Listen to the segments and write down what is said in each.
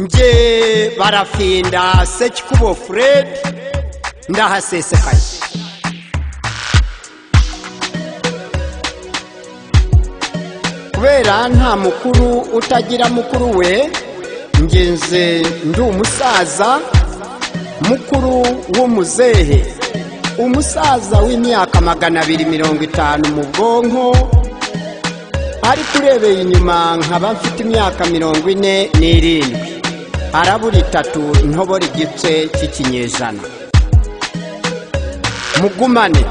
njye barafinda sekikubo furedi ndahasesekaye kubera nta mukuru utagira mukuru we ngenze ndi umusaza mukuru w'umuzehe umusaza w'imyaka magana abiri mirongo itanu mu bwonko ariko urebeye inyuma nkaba mfite imyaka mirongo ine n'irindwi arabura itatu ntobora igice cy'ikinyejana mugumane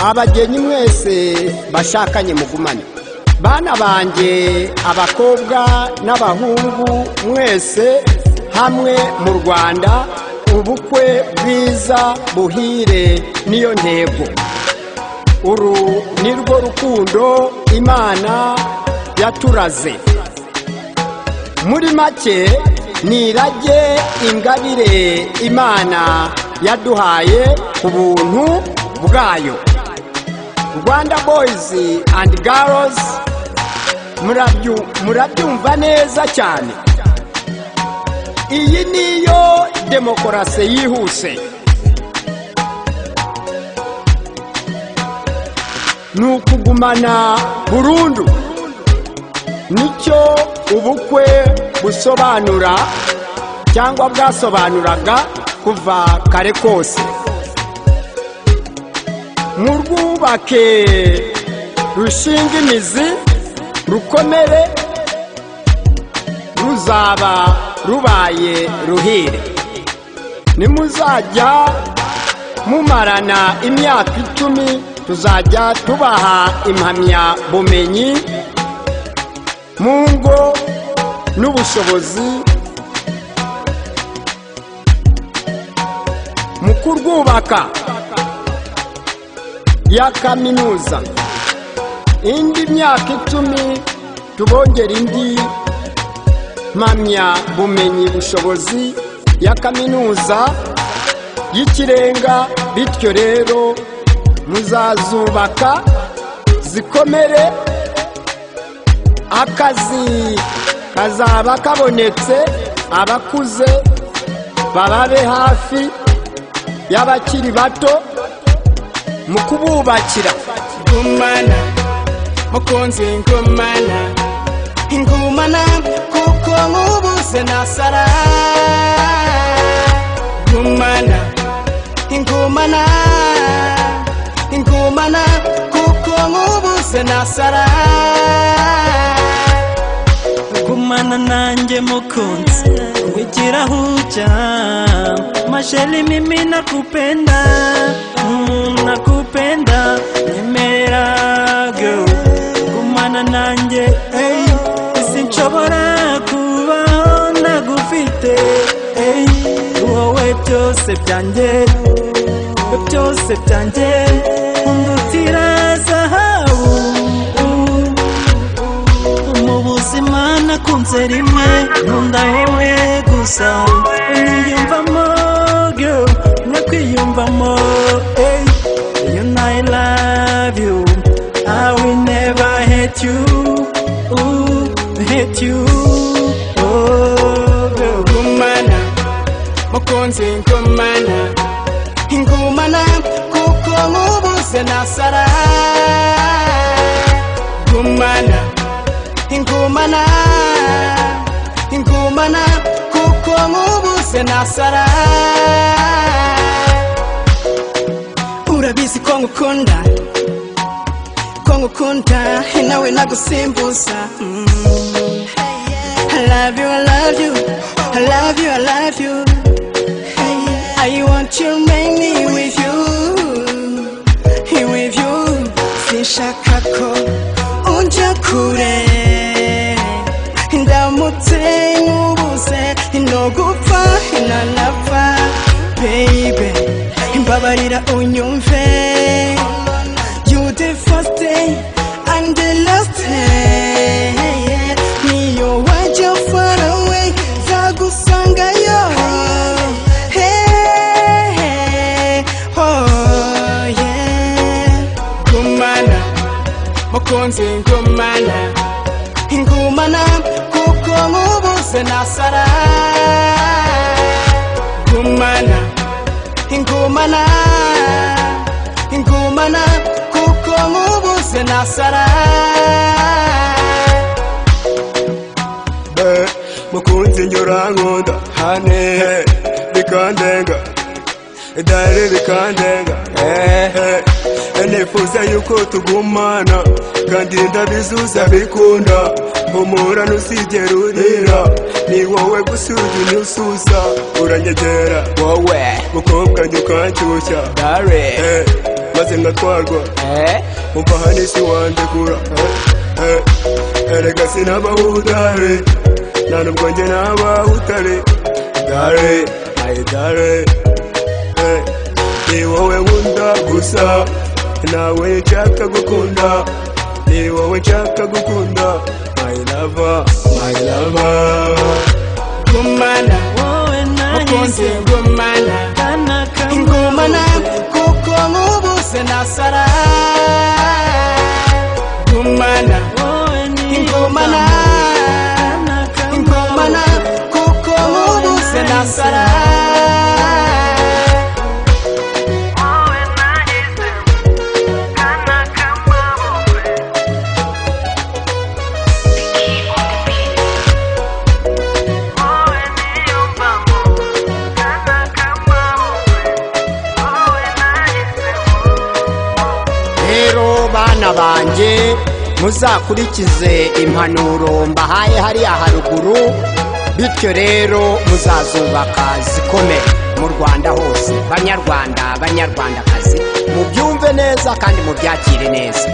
abagenyi mwese bashakanye mugumane bana banjye abakobwa n'abahungu mwese hamwe mu rwanda ubukwe bwiza buhire niyo ntego uru ni rwo rukundo imana yaturaze muri make ni irage ingabire imana yaduhaye ku buntu bwayo rwanda boyizi andi garozi murabyumva neza cyane iyi niyo demokarasi yihuse ni ukugumana burundu nicyo ubukwe busobanura cyangwa bwasobanuraga kuva kare kose murwubake rushinga imizi rukomere ruzaba rubaye ruhire nimuzajya mumarana imyaka icumi tuzajya tubaha impamyabumenyi mu ngo n'ubushobozi mu kurwubaka ya kaminuza indi myaka icumi tubongera indi mpamyabumenyi bushobozi ya kaminuza y'ikirenga bityo rero muzazubaka zikomere akazi kazaba kabonetse abakuze bababe hafi y'abakiri bato mu kububakira ngumana mukunzi ngumana ingumana kuko nkubuze nasara ngumana ingumana ingumana kuko nkubuze nasara gumana nanjye mukunzi wigira huja masheli mimi nakupenda mm, nakupenda nyemera girl gumana nanjye hey, sinshobora kubaho nagufite hey, wowe byose byanjye byose byanjye undutira zahabu mu buzima nakunze rimwe nkunda rimwe gusa niyumvamo girl no kwiyumvamo hey, you know I love you I will never hate you ooh, hate you oh girl ngumana mukunzi ngumana ingumana kuko nkubuze nasara ngumana ingumana ingumana kuko nkubuze nasara urabizi ko ngukunda ko ngukunda nawe nagusimbuza mm. I love you, I love you, I love you, I love you. I want to make me with you, with you. Sinshaka ko unja kure, ndamutse nkubuze nogupfa nanapfa, baby. Mbabarira unyumve, you the first day and the last day. Niyo wajya far away, zagusangayo. Hey, hey, oh yeah. Gumana, mukunzi ngumana ingumana kuko nkubuze nasara gumana ingumana ingumana kuko nkubuze nasara mukunzi njora nkunda hane bikandenga dare bikandenga nifuza yuko tugumana kandi ndabizuza bikunda mpumura ntusigera urira ni wowe gusa urya unyususa uranyegera wowe mukobwa njye ukanshyushya dare Eh, maze ngatwarwa eh umva hano isi wandegura Eh, eh, erega sinabaho udare nta nubwo njye nabaho utare dare ayi dare Eh, ni wowe nkunda gusa nawe nshaka gukunda ni wowe nshaka gukunda my lover my lover gumana wowe mukunzi nanjye gumana kana ingumana kuko nkubuze nasara gumana wowe ni ingumana ingumana kuko nkubuze nasara rero bana banjye muzakurikize impanuro mbahaye hariya haruguru bityo rero muzazubaka zikomeye mu rwanda hose banyarwanda banyarwandakazi mubyumve neza kandi mubyakire neza